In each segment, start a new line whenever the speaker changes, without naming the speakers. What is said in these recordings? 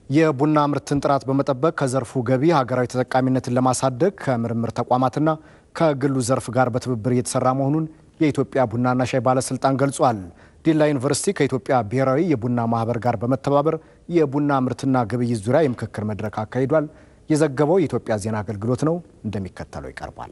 የቡና ምርትን ጥራት በመጠበቅ ከዘርፉ ገቢ ሀገራዊ ተጠቃሚነትን ለማሳደግ ከምርምር ተቋማትና ከግሉ ዘርፍ ጋር በትብብር እየተሰራ መሆኑን የኢትዮጵያ ቡናና ሻይ ባለስልጣን ገልጿል። ዲላ ዩኒቨርሲቲ ከኢትዮጵያ ብሔራዊ የቡና ማህበር ጋር በመተባበር የቡና ምርትና ግብይት ዙሪያ የምክክር መድረክ አካሂዷል። የዘገበው የኢትዮጵያ ዜና አገልግሎት ነው፣ እንደሚከተለው ይቀርባል።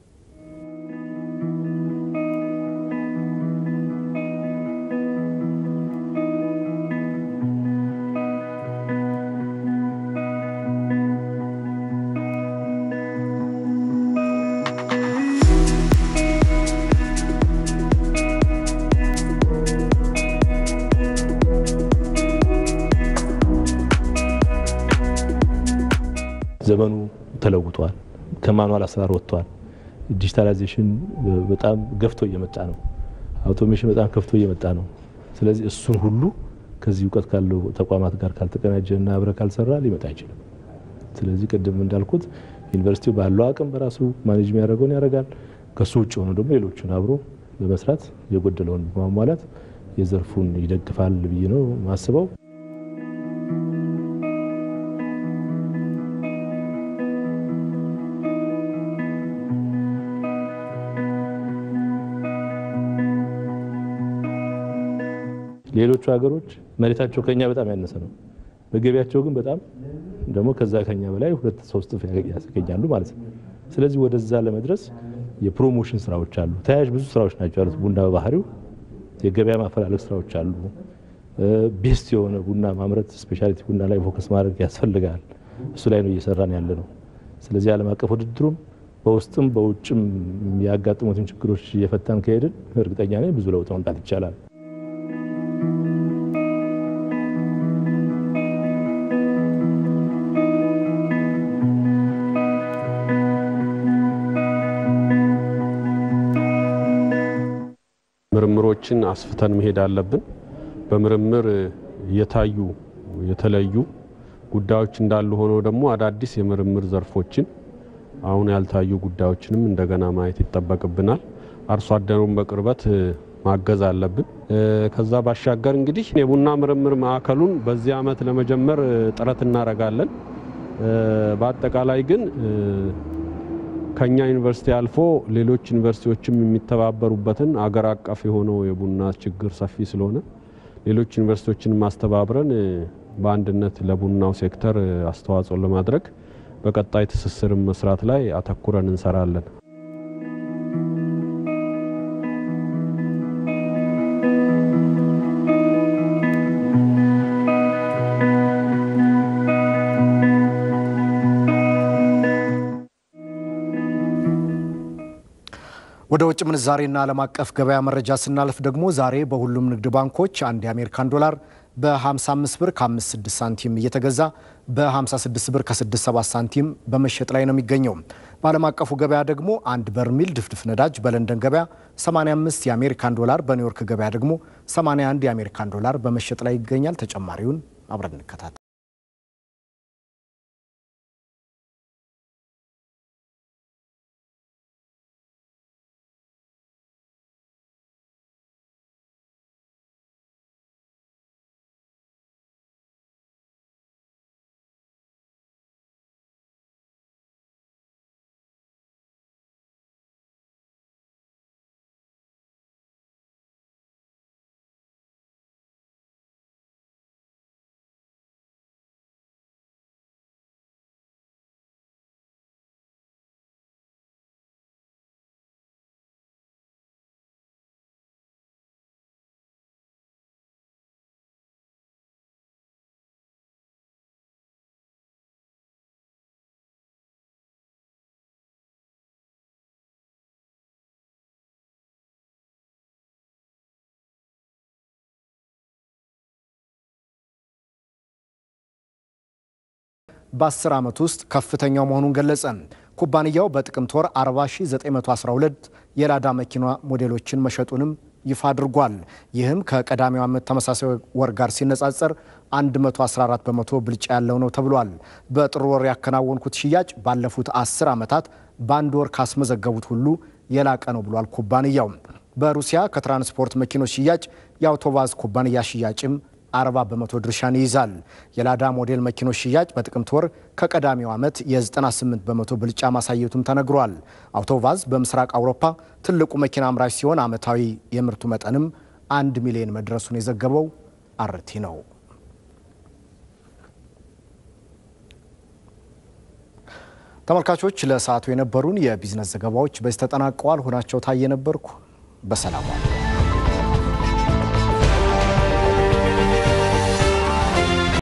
ዘመኑ ተለውጧል። ከማኑዋል አሰራር ወጥቷል። ዲጂታላይዜሽን በጣም ገፍቶ እየመጣ ነው። አውቶሜሽን በጣም ከፍቶ እየመጣ ነው። ስለዚህ እሱን ሁሉ ከዚህ እውቀት ካለው ተቋማት ጋር ካልተቀናጀ እና አብረ ካልሰራ ሊመጣ አይችልም። ስለዚህ ቅድም እንዳልኩት ዩኒቨርሲቲው ባለው አቅም በራሱ ማኔጅ የሚያደርገውን ያደርጋል። ከሱ ውጭ ሆኖ ደግሞ ሌሎቹን አብሮ በመስራት የጎደለውን በማሟላት የዘርፉን ይደግፋል ብዬ ነው ማስበው። ሌሎቹ ሀገሮች መሬታቸው ከኛ በጣም ያነሰ ነው። በገቢያቸው ግን በጣም ደግሞ ከዛ ከኛ በላይ ሁለት ሶስት እጥፍ ያስገኛሉ ማለት ነው። ስለዚህ ወደዛ ለመድረስ የፕሮሞሽን ስራዎች አሉ። ተያያዥ ብዙ ስራዎች ናቸው ያሉት። ቡና በባህሪው የገበያ ማፈላለግ ስራዎች አሉ። ቤስት የሆነ ቡና ማምረት ስፔሻሊቲ ቡና ላይ ፎከስ ማድረግ ያስፈልጋል። እሱ ላይ ነው እየሰራን ያለ ነው። ስለዚህ ዓለም አቀፍ ውድድሩም በውስጥም በውጭም ያጋጥሙትን ችግሮች እየፈታን ከሄድን እርግጠኛ ነኝ ብዙ ለውጥ መምጣት ይቻላል።
ምርምሮችን አስፍተን መሄድ አለብን። በምርምር የታዩ የተለዩ ጉዳዮች እንዳሉ ሆነው ደግሞ አዳዲስ የምርምር ዘርፎችን አሁን ያልታዩ ጉዳዮችንም እንደገና ማየት ይጠበቅብናል። አርሶ አደሩን በቅርበት ማገዝ አለብን። ከዛ ባሻገር እንግዲህ የቡና ምርምር ማዕከሉን በዚህ ዓመት ለመጀመር ጥረት እናደርጋለን። በአጠቃላይ ግን ከኛ ዩኒቨርሲቲ አልፎ ሌሎች ዩኒቨርሲቲዎችም የሚተባበሩበትን አገር አቀፍ የሆነው የቡና ችግር ሰፊ ስለሆነ ሌሎች ዩኒቨርሲቲዎችን ማስተባብረን በአንድነት ለቡናው ሴክተር አስተዋጽኦ ለማድረግ በቀጣይ ትስስርን መስራት ላይ አተኩረን እንሰራለን።
ወደ ውጭ ምንዛሬና ዓለም አቀፍ ገበያ መረጃ ስናልፍ ደግሞ ዛሬ በሁሉም ንግድ ባንኮች አንድ የአሜሪካን ዶላር በ55 ብር ከ56 ሳንቲም እየተገዛ በ56 ብር ከ67 ሳንቲም በመሸጥ ላይ ነው የሚገኘው። በዓለም አቀፉ ገበያ ደግሞ አንድ በርሚል ድፍድፍ ነዳጅ በለንደን ገበያ 85 የአሜሪካን ዶላር፣ በኒውዮርክ ገበያ ደግሞ 81 የአሜሪካን ዶላር በመሸጥ ላይ ይገኛል። ተጨማሪውን አብረን እንከታተል። በ10 ዓመት ውስጥ ከፍተኛው መሆኑን ገለጸ። ኩባንያው በጥቅምት ወር 40912 የላዳ መኪና ሞዴሎችን መሸጡንም ይፋ አድርጓል። ይህም ከቀዳሚው ዓመት ተመሳሳይ ወር ጋር ሲነጻጸር 114 በመቶ ብልጫ ያለው ነው ተብሏል። በጥር ወር ያከናወንኩት ሽያጭ ባለፉት 10 ዓመታት በአንድ ወር ካስመዘገቡት ሁሉ የላቀ ነው ብሏል ኩባንያው። በሩሲያ ከትራንስፖርት መኪኖች ሽያጭ የአውቶባዝ ኩባንያ ሽያጭም 40 በመቶ ድርሻን ይይዛል። የላዳ ሞዴል መኪኖች ሽያጭ በጥቅምት ወር ከቀዳሚው ዓመት የ98 በመቶ ብልጫ ማሳየቱም ተነግሯል። አውቶቫዝ በምስራቅ አውሮፓ ትልቁ መኪና አምራች ሲሆን ዓመታዊ የምርቱ መጠንም አንድ ሚሊዮን መድረሱን የዘገበው አርቲ ነው። ተመልካቾች ለሰዓቱ የነበሩን የቢዝነስ ዘገባዎች በዚህ ተጠናቀዋል። ሁናቸው ታየ ነበርኩ። በሰላም ዋሉ።